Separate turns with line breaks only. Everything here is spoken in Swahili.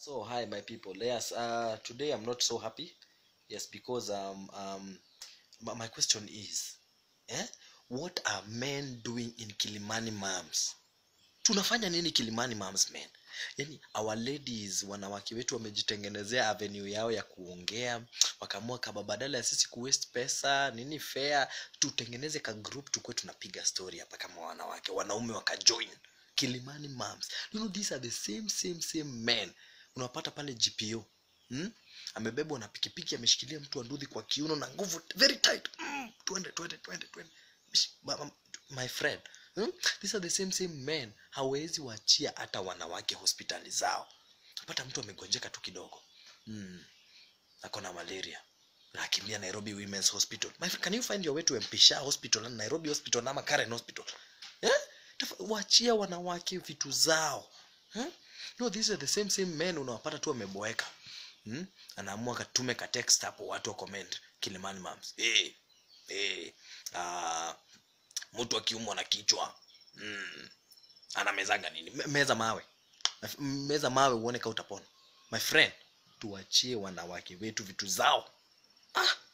So hi my people. Yes, uh, today I'm not so happy. Yes, because um um my, my question is, eh, what are men doing in Kilimani Moms? Tunafanya nini Kilimani Moms men? Yaani our ladies, wanawake wetu wamejitengenezea avenue yao ya kuongea, wakaamua kama badala ya sisi kuwaste pesa nini fair, tutengeneze ka group tukue tunapiga story hapa kama wanawake, wanaume wakajoin Kilimani Moms. You know these are the same same same men unapata pale gpo hmm? amebebwa na pikipiki ameshikilia mtu wa ndudhi kwa kiuno na nguvu very tight mm, twende twende twende twende Mish- ma- ma- my friend hmm? these are the same same men hawezi wachia hata wanawake hospitali zao napata mtu amegonjeka tu kidogo mm. ako na malaria nakimbia nairobi womens hospital my friend, can you find your way to mpisha hospital and nairobi hospital ama karen hospital eh? Tafa- wachia wanawake vitu zao hmm? no these are the same same men unawapata tu wameboeka hmm? anaamua katume ka text hapo watu wa comment kilimani mams hey, hey, uh, mtu akiumwa na kichwa mm, anamezanga nini Me- meza mawe Mef- meza mawe uone ka utapona my friend tuachie wanawake wetu vitu zao ah,